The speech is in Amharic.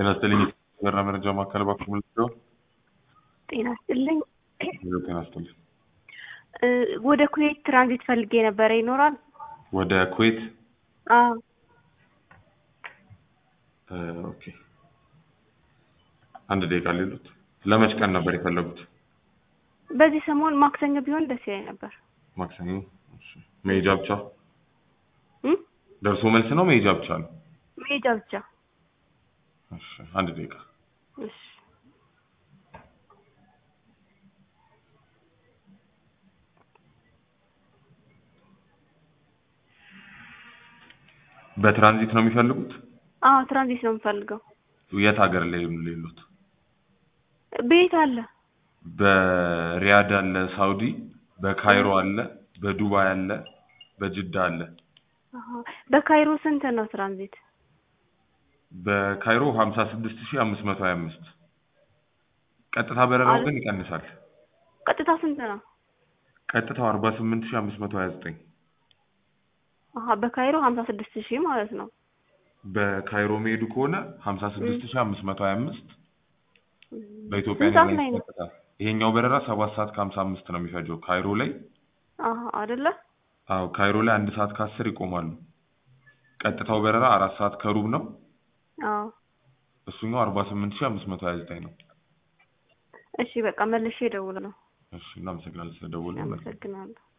ጤና ይስጥልኝ የበራ መረጃ ማዕከል እባክዎ ምልክተው ጤና ይስጥልኝ። ሄሎ ጤና ይስጥልኝ እ ወደ ኩዌት ትራንዚት ፈልጌ ነበረ ይኖራል? ወደ ኩዌት አዎ እ ኦኬ አንድ ደቂቃ ሌሉት ለመች ቀን ነበር የፈለጉት በዚህ ሰሞን ማክሰኞ ቢሆን ደስ ይለኝ ነበር። ማክሰኞ እሺ መሄጃ ብቻ እም ደርሶ መልስ ነው መሄጃ ብቻ ነው መሄጃ ብቻ። እሺ አንድ ደቂቃ እሺ በትራንዚት ነው የሚፈልጉት አዎ ትራንዚት ነው የምፈልገው። የት ሀገር ላይ ሌሉት ቤት አለ በሪያድ አለ ሳውዲ በካይሮ አለ በዱባይ አለ በጅዳ አለ አሀ። በካይሮ ስንት ነው ትራንዚት? በካይሮ ሀምሳ ስድስት ሺህ አምስት መቶ ሀያ አምስት ቀጥታ በረራው አለ- ግን ይቀንሳል ቀጥታ ስንት ነው? ቀጥታው አርባ ስምንት ሺህ አምስት መቶ ሀያ ዘጠኝ አሀ በካይሮ ሀምሳ ስድስት ሺህ ማለት ነው። በካይሮ መሄዱ ከሆነ ሀምሳ ስድስት ሺህ አምስት መቶ ሀያ አምስት በኢትዮጵያ ስንት ሰዓት ላይ ኤርላይንስ ነው? ቀጥታ ይሄኛው በረራ ሰባት ሰዓት ከሀምሳ አምስት ነው የሚፈጀው ካይሮ ላይ አሀ አይደለ? አዎ ካይሮ ላይ አንድ ሰዓት ከአስር ይቆማሉ ቀጥታው በረራ አራት ሰዓት ከሩብ ነው አዎ እሱኛው አርባ ስምንት ሺህ አምስት መቶ ሀያ ዘጠኝ ነው እሺ በቃ መልሼ እደውላለሁ። እሺ እናመሰግናለን ስለደወሉ አመሰግናለሁ።